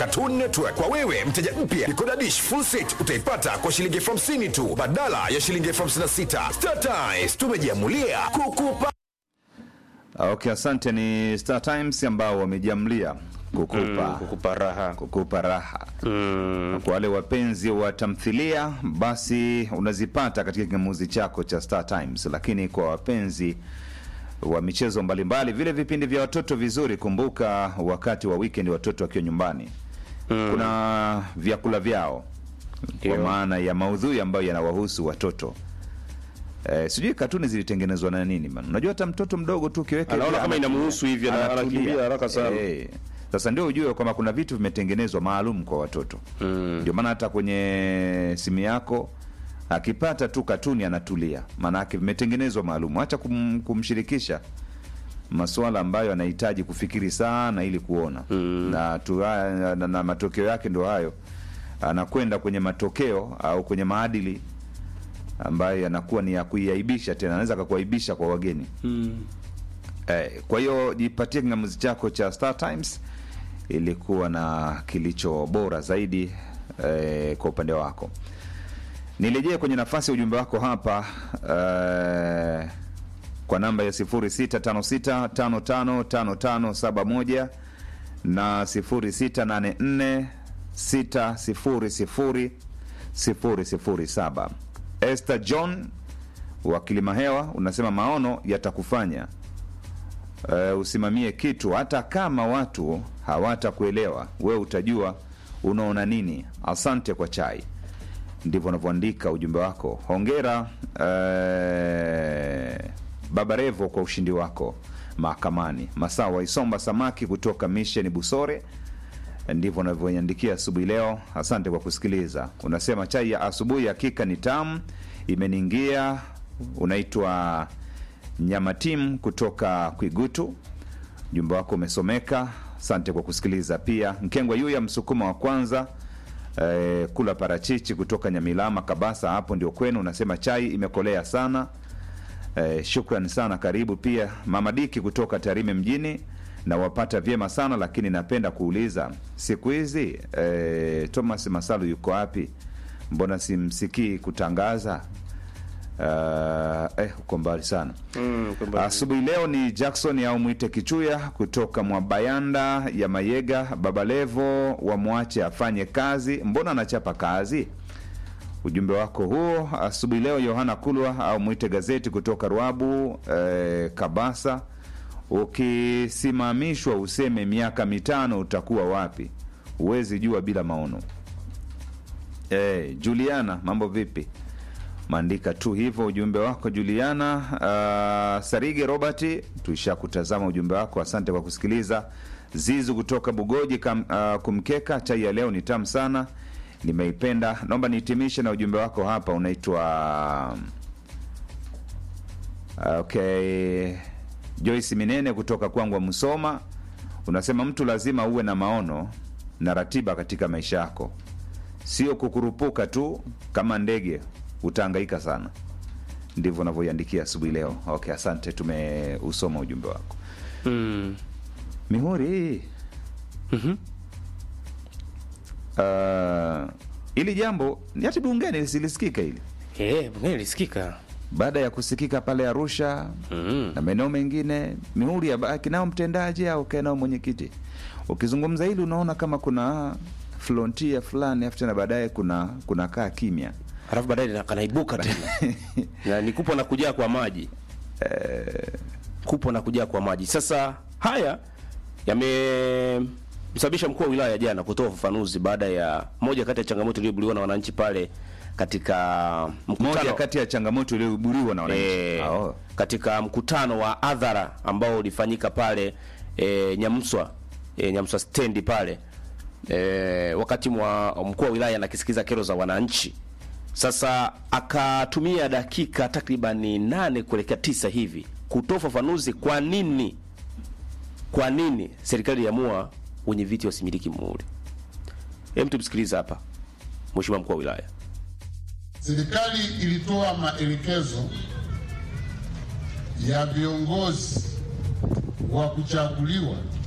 Cartoon Network. Kwa wewe mteja mpya, Decoder Dish full set utaipata kwa shilingi elfu hamsini tu badala ya shilingi elfu hamsini na sita. Star Times tumejiamulia kukupa Okay, asante. Ni Star Times ambao wamejiamlia kukupa kukupa raha kukupa raha kwa wale wapenzi wa tamthilia basi unazipata katika kingamuzi chako cha Star Times, lakini kwa wapenzi wa michezo mbalimbali, vile vipindi vya watoto vizuri, kumbuka wakati wa weekend watoto wakiwa nyumbani kuna vyakula vyao kwa Ndio. maana ya maudhui ambayo yanawahusu watoto. Eh, sijui katuni zilitengenezwa na nini man. Unajua hata mtoto mdogo tu ukiweka Anaona hivi kama anatulia. inamuhusu hivi, ana- Anatulia. anakimbia haraka sana. Eh, sasa ndio ujue kwamba kuna vitu vimetengenezwa maalum kwa watoto ndio maana hata kwenye simu yako akipata tu katuni anatulia, maanake vimetengenezwa maalum. Acha kum, kumshirikisha masuala ambayo anahitaji kufikiri sana ili kuona na, tu, na, na, na matokeo yake ndo hayo, anakwenda kwenye matokeo au kwenye maadili ambayo yanakuwa ni ya kuiaibisha, tena anaweza akakuaibisha kwa wageni eh, kwa hiyo jipatie kingamuzi chako cha Star Times ilikuwa na kilicho bora zaidi eh, kwa upande wako. Nirejee kwenye nafasi ya ujumbe wako hapa eh, kwa namba ya 0656555571 na 0684600007. Esther John wa Kilimahewa unasema maono yatakufanya uh, usimamie kitu hata kama watu hawatakuelewa, wewe utajua unaona nini. Asante kwa chai. Ndivyo unavyoandika ujumbe wako. Hongera uh, Baba Revo kwa ushindi wako mahakamani. Masawa Isomba Samaki kutoka Misheni Busore, ndivyo unavyoiandikia asubuhi leo. Asante kwa kusikiliza. Unasema chai ya asubuhi hakika ni tamu, imeniingia. Unaitwa Nyamatim kutoka Kwigutu, ujumbe wako umesomeka. Asante kwa kusikiliza. Pia Mkengwa Yuya Msukuma wa kwanza eh, kula parachichi kutoka Nyamilama Kabasa, hapo ndio kwenu. Unasema chai imekolea sana. Eh, shukran sana, karibu. Pia Mama Diki kutoka Tarime mjini na wapata vyema sana lakini napenda kuuliza siku hizi eh, Thomas Masalu yuko wapi? Mbona simsikii kutangaza? Uh, eh, uko mbali sana Mm, kwamba- Asubuhi leo ni Jackson au mwite Kichuya kutoka Mwabayanda ya Mayega. Baba Levo wamwache afanye kazi, mbona anachapa kazi? Ujumbe wako huo asubuhi leo. Yohana Kulwa au mwite gazeti kutoka Ruabu eh, Kabasa. Ukisimamishwa useme miaka mitano utakuwa wapi? Huwezi jua bila maono. Eh, Juliana, mambo vipi? Maandika tu hivyo ujumbe wako Juliana. Uh, Sarige Robert, tuisha kutazama ujumbe wako, asante kwa kusikiliza. Zizu kutoka Bugoji kam, uh, kumkeka chai ya leo ni tamu sana, nimeipenda. Naomba nihitimishe na ujumbe wako hapa, unaitwa okay, Joyce Minene kutoka Kwangwa Musoma, unasema mtu lazima uwe na maono na ratiba katika maisha yako sio kukurupuka tu kama ndege, utahangaika sana. Ndivyo unavyoiandikia asubuhi leo. Okay, asante, tumeusoma ujumbe wako. Mm. Mihuri, uh, ili jambo ni hati bungeni silisikika hili Eh, bungeni lisikika. baada ya kusikika pale Arusha Mm. na maeneo mengine. Mihuri abaki nao mtendaji au kae nao mwenyekiti. Ukizungumza hili unaona kama kuna frontia fulani, afu tena baadaye kuna kuna kaa kimya Alafu baadaye na- kanaibuka tena. na ni kupo na kujaa kwa maji. Kupo na kujaa kwa maji. Sasa haya yamemsababisha mkuu wa wilaya jana kutoa ufafanuzi baada ya moja kati ya changamoto iliyobuliwa na wananchi pale katika moja mkutano kati ya changamoto iliyoiburiwa na wananchi e, Ah, oh. katika mkutano wa hadhara ambao ulifanyika pale e, Nyamswa e, Nyamswa stendi pale e, wakati mwa mkuu wa wilaya anakisikiza kero za wananchi. Sasa akatumia dakika takribani nane kuelekea tisa hivi kutoa ufafanuzi kwa nini kwa nini serikali iliamua wenye viti wasimiliki muhuri. Hem, tumsikilize hapa Mheshimiwa mkuu wa wilaya. Serikali ilitoa maelekezo ya viongozi wa kuchaguliwa